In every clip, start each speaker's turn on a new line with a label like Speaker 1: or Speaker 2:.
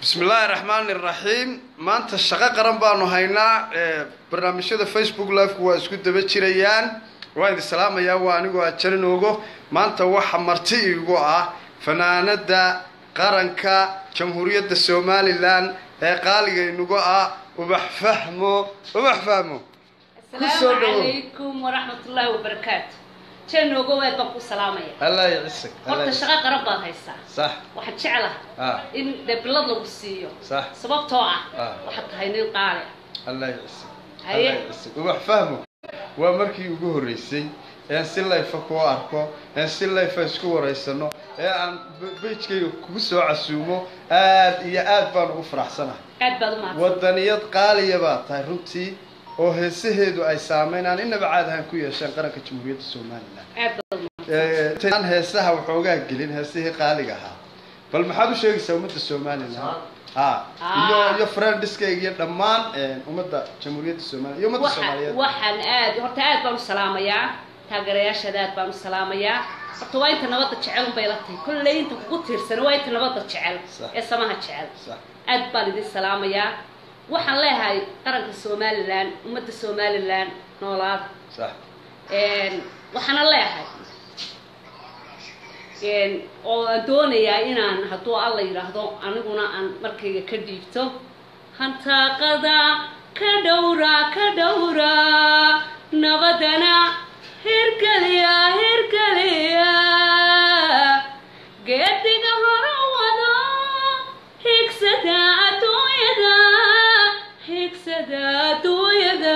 Speaker 1: bismi illaahi raxmaani raxiim maanta shaqo qaran baanu haynaa barnaamijyada facebook liveku waa isku daba jirayaan waan idin salaamayaa waa anigoo ajarin ogo maanta waxa marti igu ah fanaanada qaranka jamhuuriyadda somalilan ee qaaliga inugu ah ubax fahmo ubax fahmo Kusoo
Speaker 2: asalaamu
Speaker 1: dhawow.
Speaker 2: calaykum waraxmatullaahi wabarakaatu jeenoogo waad baan ku salaamaya
Speaker 1: allah yacisag
Speaker 2: horta shaqo qaran baad haysaa
Speaker 1: sax
Speaker 2: waxaan jeclaha
Speaker 1: ah
Speaker 2: in dee bilad lagu siiyo
Speaker 1: sax
Speaker 2: sababtoo ah
Speaker 1: Ah.
Speaker 2: waxaad tahay nin qaali ah
Speaker 1: allah yacisag
Speaker 2: Haye.
Speaker 1: allah yacisag ubax fahmo waa markii ugu horreysay ee si layfa kuu arko ee si layfa isku waraysano ee aan bejkayga kugu soo casuumo aad iyo aad baan ugu faraxsanahay
Speaker 2: aad baad u mahadsan
Speaker 1: wadaniyad qaaliya baa tahay runtii oo heesaheedu ay saameyn aan inaba caad ahaan ku yeesheen qaranka jamhuuriyadda somalilan
Speaker 2: aad baad u mahadsan
Speaker 1: Eh, intaan heesaha waxoogaa gelin heesihii qaaliga ahaa bal maxaad u sheegaysaa ummadda somalilan ha iyo
Speaker 2: Ah.
Speaker 1: iyo friendiskayga iyo dhammaan eh, ummadda jamhuuriyadda somalilan iyo ummadda
Speaker 2: Waxa-
Speaker 1: soomaaliyeed
Speaker 2: waxaan aad horta aad baan u salaamayaa taageerayaashaada aad baan u salaamayaa horta waa inta nabadda jecel unbay la tahay kolley inta kugu tiirsan waa inta nabadda jecel
Speaker 1: Sax.
Speaker 2: ee samaha jecel
Speaker 1: sax
Speaker 2: aad baan idin salaamayaa waxaan leeyahay qaranka somalilan ummadda somalilan noolaada
Speaker 1: sax
Speaker 2: Een, waxaana leeyahay een, oo aan doonayaa inaan hadduu alla yidhaahdo aniguna aan markayga ka dhiibto hantaaqada ka dhowra ka dhowra nabadana hirgeliya hirgeliya geediga hore wado higsada adduunyada higsada adduunyada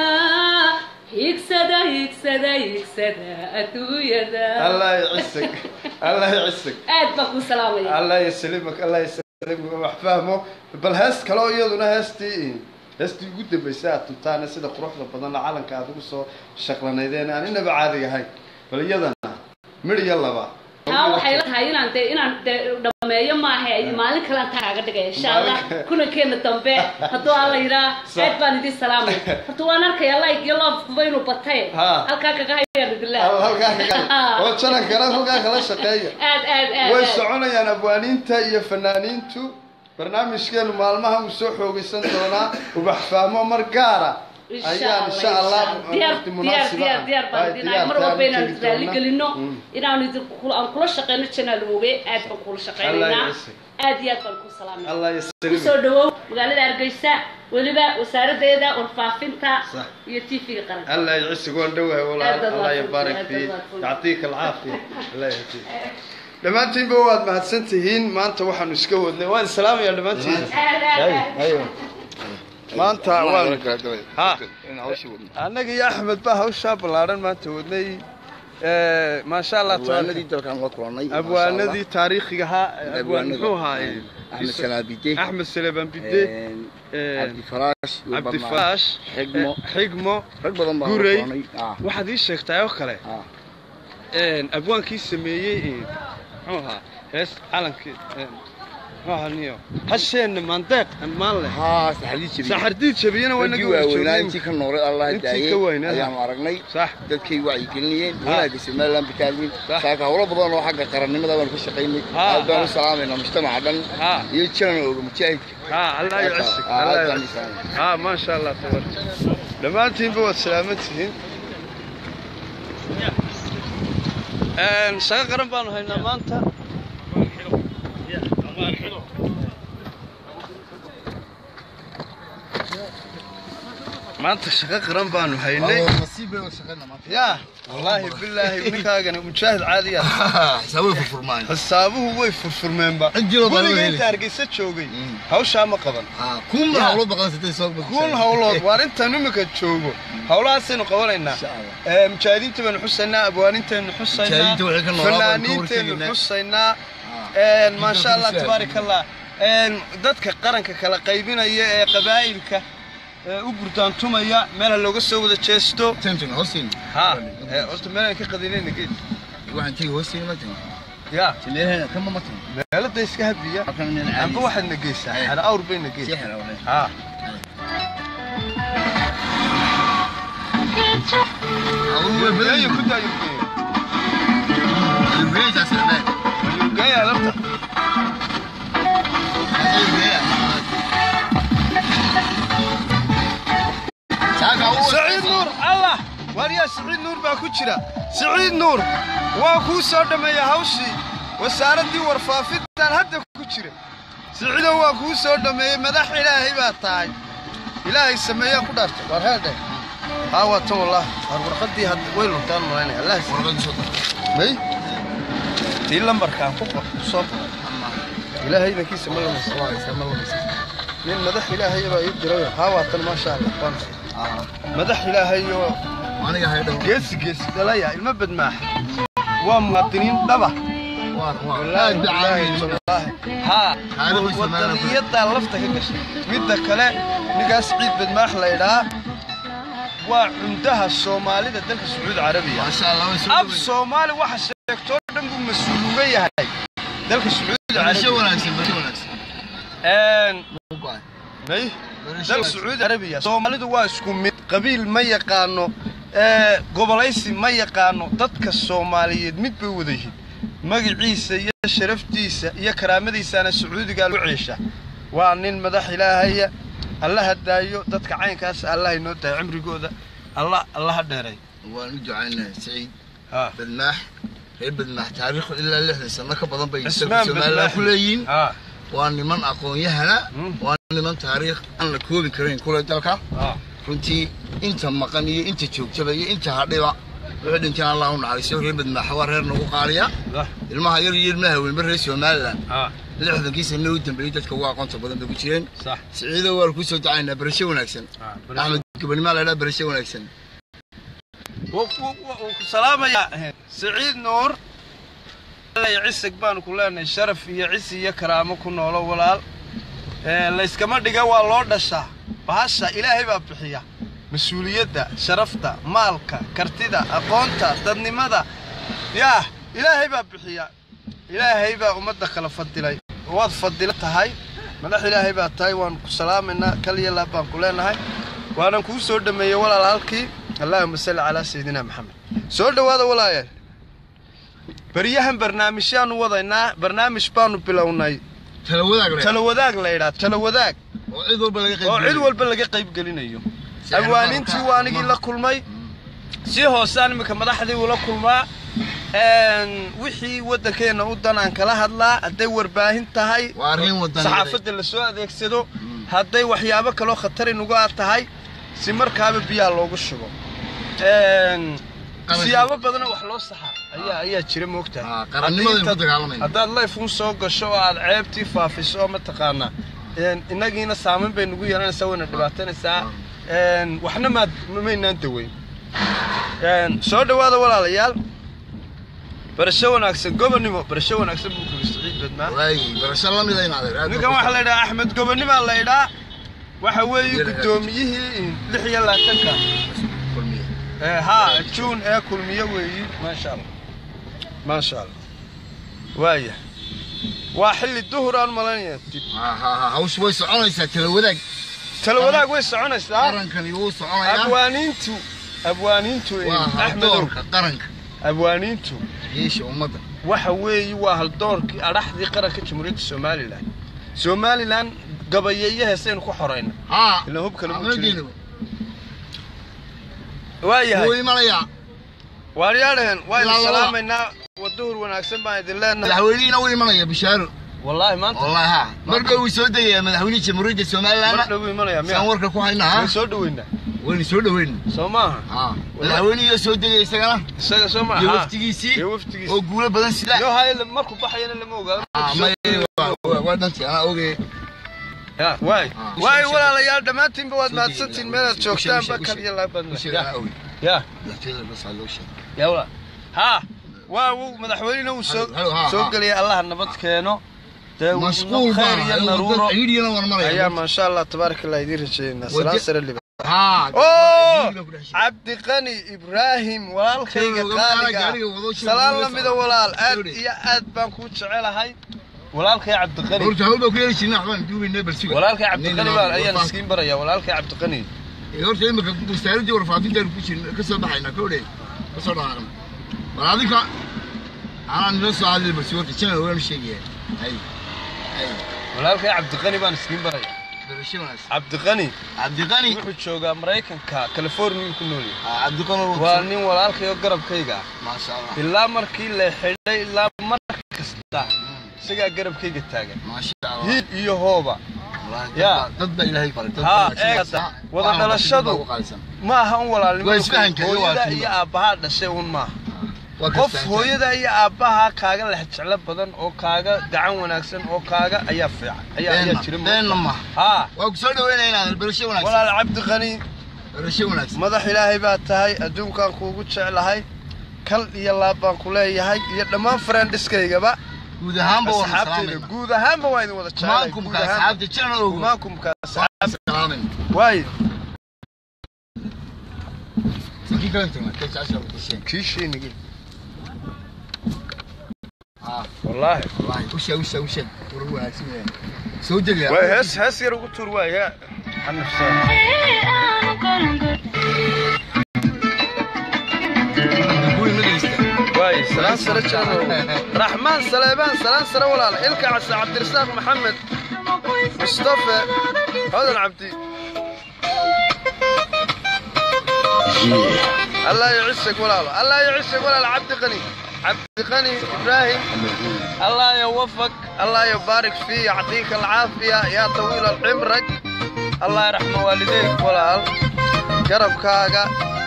Speaker 2: higsada higsada higsada adduunyada
Speaker 1: allah yacisag allah yacisag
Speaker 2: aad baan ku salaamaya
Speaker 1: allah yaslimak allah yaslimak wax fahmo bal hees kale oo iyaduna heestii heestii ugu dambeysay aad tuntaane sida quruxda badan calanka aad ugu soo shaqlanaydeen aan inaba caadiga ahayn bal iyadana midh iyo laba
Speaker 2: taa waxay la tahay inaan dee inaan dee dhameeyo maaha maalin kale aan taaga dhigaya insha allah
Speaker 1: Maalin-
Speaker 2: kulankeena dambe hadduu alla yidhaa
Speaker 1: Sax.
Speaker 2: aad baan idin salaamaya horta waan arkaya like iyo loofkuba inuu batay
Speaker 1: Ha.
Speaker 2: halkaa kaga hayaan idillah
Speaker 1: Hal- halkaa kaga oo janankana halkaa kala shaqeeya
Speaker 2: aad aad aad
Speaker 1: way
Speaker 2: aad.
Speaker 1: soconayaan abwaaniinta iyo fanaaniintu barnaamijkeenu maalmaha uu soo xoogaysan doonaa ubax fahmo mar gaara
Speaker 2: Insha
Speaker 1: ayaan
Speaker 2: Allah,
Speaker 1: insha allah
Speaker 2: diyaar
Speaker 1: waqti
Speaker 2: diyaar
Speaker 1: munaasiba
Speaker 2: diyaar
Speaker 1: ah.
Speaker 2: diyaar baan
Speaker 1: Ay,
Speaker 2: idin
Speaker 1: diyaar,
Speaker 2: mar walba
Speaker 1: taan
Speaker 2: inaan
Speaker 1: tegi
Speaker 2: raali
Speaker 1: doonaa.
Speaker 2: gelino
Speaker 1: Mm.
Speaker 2: inaan idin kula- aan kula shaqeyno channel ooge aad baan kula shaqeynaynaa
Speaker 1: yasir.
Speaker 2: aad iyo aad baan ku salaamaya
Speaker 1: allah
Speaker 2: kusoo
Speaker 1: yasalimak
Speaker 2: dhawow magaalada hargeysa weliba wasaaradeeda warfaafinta
Speaker 1: Sax.
Speaker 2: iyo tv-ga qaranka
Speaker 1: الله يعزك وان دوها ولا
Speaker 2: أبدا
Speaker 1: الله
Speaker 2: ما
Speaker 1: يبارك
Speaker 2: فهمت،
Speaker 1: فيك
Speaker 2: أبدا ما فهمت.
Speaker 1: يعطيك العافية الله يهديك dhammaantiinba waad mahadsantihiin maanta waxaanu iska wadnay waan salaamayaa dhammaantiin
Speaker 2: aad aad aad
Speaker 1: ayo maanta waan Ha. annaga iyo axmed baa hawshaa ballaaran maanta wadnay Eh, maasha allah
Speaker 3: abwaanadii dalkaan la kulannay
Speaker 1: abwaanadii taariikhiga ahaa abwaan
Speaker 3: Abwaanada.
Speaker 1: muxuu ahaa
Speaker 3: axmed salaabide
Speaker 1: axmed saleebaan bide Eh,
Speaker 3: cabdifaraash iyo
Speaker 1: cabdi
Speaker 3: barnaamij.
Speaker 1: faash
Speaker 3: xigmo
Speaker 1: eh, xigmo
Speaker 3: rag badan baan la
Speaker 1: Gurey.
Speaker 3: kulannay Ah,
Speaker 1: waxaad ii sheegtaa oo kale
Speaker 3: ah.
Speaker 1: een, abwaankii sameeyey een, muxuu ahaa hees calankii een, muxuu ahaa niyo hasheenna maandeeq maan leh
Speaker 3: haa saxadii jabiye
Speaker 1: saxardiid jabiyana waa
Speaker 3: raggii
Speaker 1: inaga wada
Speaker 3: waaweynaa
Speaker 1: joogay
Speaker 3: intii ka noolay allah
Speaker 1: Intii
Speaker 3: daayey
Speaker 1: ka weynaa.
Speaker 3: ayaanu aragnay
Speaker 1: sax
Speaker 3: dadkay wacyigelinayeen
Speaker 1: Ha.
Speaker 3: wanaagga somaliland bakaadin
Speaker 1: Sax.
Speaker 3: saaka howlo badan oo xagga qarannimada baanu ka shaqaynay
Speaker 1: Ha,
Speaker 3: aad baan
Speaker 1: ha.
Speaker 3: u salaamaynaa mujtamaca dhan
Speaker 1: ha
Speaker 3: iyo jiran ooga mujaahidka
Speaker 1: ha allah yacasik
Speaker 3: Ah,
Speaker 1: allah
Speaker 3: aad baan u
Speaker 1: yacasik
Speaker 3: salaamay
Speaker 1: ha maasha allah tabar dhammaantiinba waad salaaman tihiin Een, shaqo qaran baanu haynaa maanta maanta shaqo qaran baanu haynay
Speaker 3: nasiib bay shaqaynaa maanta
Speaker 1: ya wallaahi bilaahi ninkaagani mujaahid caadiya
Speaker 3: xisaabay furfurmaan
Speaker 1: xisaabuhu way furfurmeenba
Speaker 3: Ciddiiba baa loo
Speaker 1: weliga
Speaker 3: heli.
Speaker 1: inta hargeysa joogay
Speaker 3: Mm.
Speaker 1: hawshaa ma qaban
Speaker 3: kun
Speaker 1: Ya.
Speaker 3: hawlo baqan sitay soo
Speaker 1: kuun hawlood waar intaan imika joogo hawlahaasaynu qabanaynaa
Speaker 3: Insha Allah.
Speaker 1: Ee, mujaahidiinta baynu xusaynaa abwaaninteenu xusaynaa
Speaker 3: Mujaahidiinta waxay ka noolaa baynu ka
Speaker 1: fanaaniintaynu
Speaker 3: hortegaynaa.
Speaker 1: xusaynaa Een, maasha allah
Speaker 3: Bisha.
Speaker 1: tabaarak allah Een, dadka qaranka kala qaybinaya ee qabaa'ilka ee u gurdaantumaya meelha looga soo wada jeesto
Speaker 3: tension hoosin
Speaker 1: ha ee, horta meelaan ka qadinayna geed
Speaker 3: waxaan tigi hoosin ma tin
Speaker 1: ya
Speaker 3: meelaha kama ma tin
Speaker 1: meelada iska hadiya
Speaker 3: halkan meel
Speaker 1: amba waxaadna geysaa
Speaker 3: Eh.
Speaker 1: xana awr bayna geysaa
Speaker 3: sixir wahay
Speaker 1: ha
Speaker 3: awuu way badan
Speaker 1: Geeyo ku daayo geeyo
Speaker 3: yihiin weeydaas leeyahay
Speaker 1: geeyo lafta
Speaker 3: ayuu leeyahay
Speaker 1: jira siciid nuur waa kuu soo dhammeeya hawshii wasaaraddii warfaafintan hadda ku jira siciidow waa kuu soo dhammeeyey madax ilaahay baa tahay ilaahay sameeyaa ku dhaartay waar heedhe haa waa tan wallah waar warqaddii hadda way luntaan malaynaya allah
Speaker 3: warqadii soo dar
Speaker 1: may tii lambarkaan ku qor ku soo qor ilaahay idankiisa ma lamaysa
Speaker 3: waa haysaa ma lamaysa
Speaker 1: nin madax ilaahay baa ii diray haa waa tan maasha allah waan
Speaker 3: ah
Speaker 1: madax ilaahay oo
Speaker 3: aniga haydhow
Speaker 1: geesi geesi dhalaya ilma badmaax waa muwaadiniin dhaba
Speaker 3: waa waa
Speaker 1: wallaahi
Speaker 3: aad
Speaker 1: billaahi
Speaker 3: bicaawiye
Speaker 1: tallaahi haa
Speaker 3: Taariikhda Soomaaliya.
Speaker 1: wadaniyadaa lafta ka gashay midda kale ninkaas ciid badmaax la idhaa waa cundaha soomaalida dalka sacuudi carabiya
Speaker 3: maasha allah way soo
Speaker 1: af
Speaker 3: dhaweeyey.
Speaker 1: soomaali waxa sheegtoo dhan buu mas-uul uga yahay dalka sacuudi
Speaker 3: barasho
Speaker 1: carabiya
Speaker 3: wanaagsan barasho wanaagsan
Speaker 1: Een,
Speaker 3: Go'ay.
Speaker 1: may
Speaker 3: Barasho
Speaker 1: dalka
Speaker 3: wanaagsan.
Speaker 1: sacuudi carabiya soomaalidu waa isku mid qabiil ma yaqaano ee, gobolaysi ma yaqaano dadka soomaaliyeed mid bay wada yihiin magaciisa iyo sharaftiisa iyo karaamadiisana sacuudigaa lu ceesha waa nin madax ilaahaya allaha daayo dadka caynkaas allaha inoo daayo cimrigooda allah allaha dheeray
Speaker 3: waan u ducaynahay saciid
Speaker 1: ha
Speaker 3: badmaax reer badmaax taariikhdu ilaa lixdan sano ka badan bay
Speaker 1: cismaan
Speaker 3: somaliland
Speaker 1: badmaax
Speaker 3: ku leeyihiin
Speaker 1: ha
Speaker 3: waa niman aqoon-yahana
Speaker 1: Mm.
Speaker 3: waa niman taariikh aan la koobi karayn kule dalka
Speaker 1: ha
Speaker 3: runtii inta maqan iyo inta joogtaba iyo inta hadhiba wuxuu dhinteen allah u naxariiso reer badmaaxa waa reer nagu qaaliya
Speaker 1: ha
Speaker 3: ilmaha yar iyo ilmaha weynba reer somaliland
Speaker 1: ha
Speaker 3: lixdankii sano u dambeeyey dadka ugu aqoonta badan bay ku jireen
Speaker 1: sax
Speaker 3: siciido waa kusoo ducaynaa barasho wanaagsan
Speaker 1: ha
Speaker 3: axmed gobonimaa laydhaa barasho wanaagsan
Speaker 1: wuu ku salaamayaa siciid nuur iyo cisig baanu ku leenahay sharaf iyo cisi iyo karaamo ku noolo walaal Ee, layskama dhiga waa loo dhashaa bahasha ilaahay baa bixiya mas-uuliyadda sharafta maalka kartida aqoonta dadnimada yaah ilaahay baa bixiya ilaahay baa ummadda kala fadilay waad fadila tahay madax ilaahay baa tahay waan ku salaamaynaa kaliya laab baan ku leenahay waanan kuu soo dhameeyey walaal halkii allaahuma salli calaa sayidina maxamed soo dhowaada walaayaal baryahan barnaamijyaanu wadaynaa barnaamij baanu bilownay
Speaker 3: tala wadaag le
Speaker 1: talo wadaag la idhaa talo wadaag
Speaker 3: oo cid walba laga qayb
Speaker 1: oo cid
Speaker 3: geliyo.
Speaker 1: walba laga qayb gelinayo
Speaker 3: Si
Speaker 1: abwaanintii
Speaker 3: arbaabka,
Speaker 1: waa anigii la
Speaker 3: amaha.
Speaker 1: kulmay si hoosaan iminka madaxdii ula kulmaa Een, wixii waddankeenna u danaan kala hadlaa hadday warbaahin tahay
Speaker 3: waa arrin wadani
Speaker 1: saxaafadda la soo adeegsado hadday waxyaabo kaloo khatar inugu aad tahay si markaaba biyaha loogu shubo Een,
Speaker 3: Qaranka.
Speaker 1: siyaabo badanoo wax loo saxa ayaa ayaa jira moogtahay
Speaker 3: Ah, qarannimada
Speaker 1: Haddii
Speaker 3: ku dagaalamayna.
Speaker 1: haddaad layf un soo gasho oo aad ceebtii faafiso oo mataqaanaa een, innagiina saamayn bay nugu yeelanaysaa wayna dhibaatanaysaa Een, waxna maad maynaan daweyn Een, soo dhowaada walaalayaal barasho wanaagsan gobonnimo barasho wanaagsan buu kuli siciid badmaa
Speaker 3: waay barasho la mida in adeer aad
Speaker 1: ninkan
Speaker 3: baa
Speaker 1: waxaa la idhaha axmed gobonnimaa la idhaa waxa weeye
Speaker 3: Yar-
Speaker 1: guddoomiyihii lix iyo labaatanka
Speaker 3: ku kulmiye.
Speaker 1: ee haa juun ee kulmiye weeyi maasha allah maasha allah waaya waa xilli duhur aan malaynaya dib
Speaker 3: Ha, ha, ha, hawshu way soconaysaa tala wadaag
Speaker 1: tala wadaag way soconaysaa
Speaker 3: qarankani wuu soconayaa
Speaker 1: abwaaniintu abwaaniintu ee
Speaker 3: waa
Speaker 1: axmedow
Speaker 3: haldoorka qaranka
Speaker 1: abwaaniintu
Speaker 3: yeesha ummadda
Speaker 1: waxa weeye waa haldoorkii adhaxdii qaranka jamhuuriyadda somalilan somalilan gabayeeyo heesaynu ku xorayna
Speaker 3: haa
Speaker 1: Ilaa hubka lagu
Speaker 3: Ahmed
Speaker 1: jiray.
Speaker 3: Diinu.
Speaker 1: waayahay
Speaker 3: wuu imanayaa
Speaker 1: waaryaadheen waynu
Speaker 3: Ilaa laba.
Speaker 1: salaamaynaa waduhur wanaagsan baan idin leenahay
Speaker 3: madaxweynihiina wuu imanaya bishaaro
Speaker 1: wallaahi maanta
Speaker 3: wallahi ha mar dhow wuu soo degayaa madaxweynihii jamhuuriyadda
Speaker 1: mar
Speaker 3: somaliland
Speaker 1: dhow imanaya
Speaker 3: saan
Speaker 1: miya
Speaker 3: warka ku haynaa
Speaker 1: way soo dhaweynaa
Speaker 3: waynu soo dhaweyna
Speaker 1: soo maaha
Speaker 3: ha madaxweynihii soo degaya isagana
Speaker 1: isaga soo maaha
Speaker 3: iyo
Speaker 1: ha.
Speaker 3: waftigiisii
Speaker 1: iyo waftigiisa
Speaker 3: oo guulo badan sida
Speaker 1: yo haye markuu baxayana lama ogaado
Speaker 3: Ah, may- waa- waa- waa dhantii anaa ogay
Speaker 1: Ya, waay
Speaker 3: Ah.
Speaker 1: waay walaalayaal dhammaantiinba waad
Speaker 3: Soo
Speaker 1: mahadsantihiin
Speaker 3: degaya.
Speaker 1: meelaad
Speaker 3: Ushe-
Speaker 1: joogtaanba
Speaker 3: ushe-
Speaker 1: kal iyo laabad
Speaker 3: usheega anaa ogay
Speaker 1: ya
Speaker 3: madaxtooyada bas aa loo sheegay
Speaker 1: ya walaal ha waa wuu madaxweynena uu soo
Speaker 3: Halo, halo, ha,
Speaker 1: soo
Speaker 3: ha.
Speaker 1: geliyay allaha nabad keeno dee
Speaker 3: mashquul
Speaker 1: khayr iyo naruuro
Speaker 3: ayidhiyana waan
Speaker 1: ayaa
Speaker 3: maraya
Speaker 1: maasha allah tabaaraka allah idiin rajeynaa
Speaker 3: Wade-
Speaker 1: salaan sare liba
Speaker 3: haa
Speaker 1: oo
Speaker 3: ayidhiga ku dhex jira.
Speaker 1: cabdiqani ibraahim walaalkayga
Speaker 3: Jooga,
Speaker 1: qaaliga
Speaker 3: gaariga wado, jooga,
Speaker 1: salaan
Speaker 3: wado,
Speaker 1: la mida walaal aad
Speaker 3: Sorry.
Speaker 1: iyo aad baan kuu jecelahay walaalkay cabdiqani
Speaker 3: horta hawl baa ku yeeli jirnay waxbaan duubaynay bal suga
Speaker 1: walaalkay cabdiqani
Speaker 3: Nin
Speaker 1: baan
Speaker 3: noo-
Speaker 1: ayaan
Speaker 3: warfaaf-
Speaker 1: iskiin baraya walaalkay cabdiqani
Speaker 3: Eh, horta imika wasaaradii warfaafintaanu ku jirna ka soo baxaynaa kowdhe ka soo dhaqaaqna bal adinka anaan nila soo hadlay bal suga horta janan waanu sheegaya hay hay
Speaker 1: walaalkay cabdiqani baan iskiin baraya
Speaker 3: barasho wanaagsan
Speaker 1: cabdiqani
Speaker 3: cabdiqani
Speaker 1: wuxuu joogaa maraykanka california ku nool yahay
Speaker 3: ah, cabdiqani
Speaker 1: waa nin walaalkayo garabkayga ah
Speaker 3: maasha allah
Speaker 1: ilaa markii la xidhay ilaa mar kasta isagaa garabkayga taagan
Speaker 3: maasha allah
Speaker 1: hiil iyo hooba
Speaker 3: Wallaahi,
Speaker 1: yaa.
Speaker 3: dad baa- dad baa ilaahay baray dad
Speaker 1: Haa,
Speaker 3: wanaagsan.
Speaker 1: eegata.
Speaker 3: Saa-
Speaker 1: Wada
Speaker 3: waxaan
Speaker 1: dhalashadu.
Speaker 3: dadka ugu qaalisan.
Speaker 1: ma aha un walaalnimo
Speaker 3: Waa isfahanka iyo
Speaker 1: hooyada
Speaker 3: walaaltinimo.
Speaker 1: iyo aabbahaa dhashay un maaha
Speaker 3: Waa
Speaker 1: qof
Speaker 3: kastaan.
Speaker 1: hooyada iyo aabbaha kaaga lex jeclo badan oo kaaga gacan wanaagsan oo kaaga ayaa fiican ayaa ayaa
Speaker 3: Beenna-
Speaker 1: jira
Speaker 3: beenna maaha
Speaker 1: haa
Speaker 3: waa ku soo dhaweynaya inaad barasho wanaagsan
Speaker 1: walaal cabdiqani
Speaker 3: barasho wanaagsan
Speaker 1: madax ilaahay baa tahay adduunkaan kuugu jeclahay kal iyo laab baan ku leeyahay iyo dhammaan friendiskaygaba
Speaker 3: guud ahaanba waan
Speaker 1: asxaabtayda
Speaker 3: salaamayna
Speaker 1: guud ahaanba waa idin wada jeclahay guud
Speaker 3: kumaankumka
Speaker 1: ahaan
Speaker 3: asxaabta jiran ogo
Speaker 1: kumaankumka
Speaker 3: waan salaamayna
Speaker 1: waay
Speaker 3: sakii kala tagna ka jecesha ku sheen
Speaker 1: kiishiinigi
Speaker 3: ah
Speaker 1: wallaahi
Speaker 3: wallahi usha usha usha war wanaagsan yahay soo jegaa
Speaker 1: waay hees hees yar ugu tuur waay ha xanafsaa
Speaker 3: kuwi madaysta
Speaker 1: waay salaan sare jirano raxmaan saleebaan salaan sare walaal ilka casa cabdirasaaq maxamed mustafe hodan cabdi الله يعزك ولا الله يعزك ولا عبد غني عبد غني ابراهيم الله يوفق الله يبارك فيه يعطيك العافيه يا طويل العمرك الله يرحم والديك ولا قرب كاغا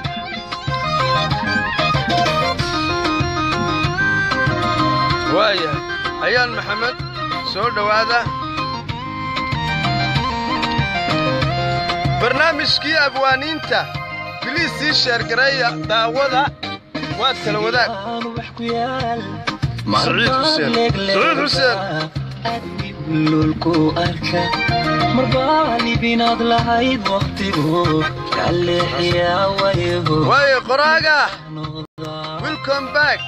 Speaker 1: وايه ايان محمد سو دواده barnaamijkii abwaaniinta biliis sii sheergareeya daawada waad kala wadaag saciid xuseen saciid xuseen
Speaker 4: lulku arka marbaalibinaad lahayd waqtigu kaleexiyaa wayhu
Speaker 1: waaye qoraaga welcome back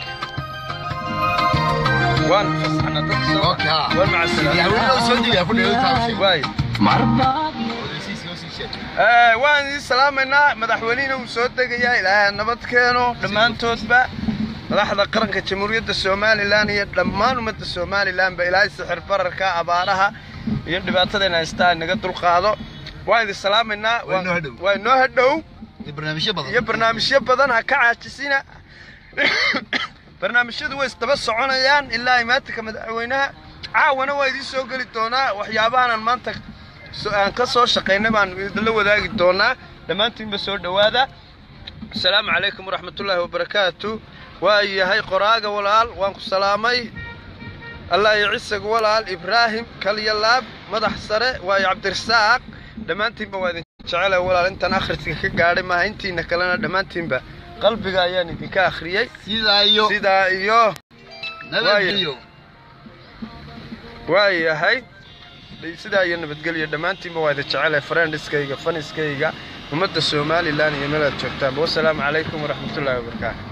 Speaker 1: waan fasaxna dadka soo
Speaker 3: Okay, ah.
Speaker 1: waan macasalaam
Speaker 3: madaxweynaha soo jegaa ku dheeyo taabshay
Speaker 1: waay
Speaker 4: marbaad
Speaker 3: odaysiiska soo sheeg
Speaker 1: Eh, waan idin salaamaynaa madaxweynihina uu soo degayaa ilaahay nabad keeno dhammaantoodba madaxda qaranka jamhuuriyadda somalilan iyo dhammaan ummadda somalilanba ilaahay sixir bararka abaaraha iyo dhibaatadayna haystaa naga dulqaado waan idin salaamaynaa
Speaker 3: Waa inoo hadhow.
Speaker 1: waa inoo hadhow
Speaker 3: iyo barnaamijyo badan
Speaker 1: iyo barnaamijyo badan ha ka caajisina barnaamijyadu way isdaba soconayaan ilaa imaatinka madaxweynaha caawana waa idiin soo geli doonaa waxyaabahanan maanta so- aan ka soo shaqaynay baan idinla wadaagi doonaa dhammaantiinba soo dhowaada asalaamu calaykum waraxmatullaahi wabarakaatu waa yahay qoraaga walaal waan ku salaamay allah iyo cisag walaal ibraahim kalyalaab madax sare waayo cabdirasaaq dhammaantiinba waa idin jecela walaal intaan akhriska ka gaadhay maaha intiina kalena dhammaantiinba qalbiga ayaan idinka akhriyey
Speaker 3: sidaa iyo
Speaker 1: sidaa iyo
Speaker 3: nabadgelyo
Speaker 1: waa yahay sidaa iyo nabadgelyo dhammaantiinba waa idin jecelahay friendiskayga faniskayga ummadda somalilan iyo meelaad joogtaanba wasalaamu calaykum waraxmatullaahi wabarakaatu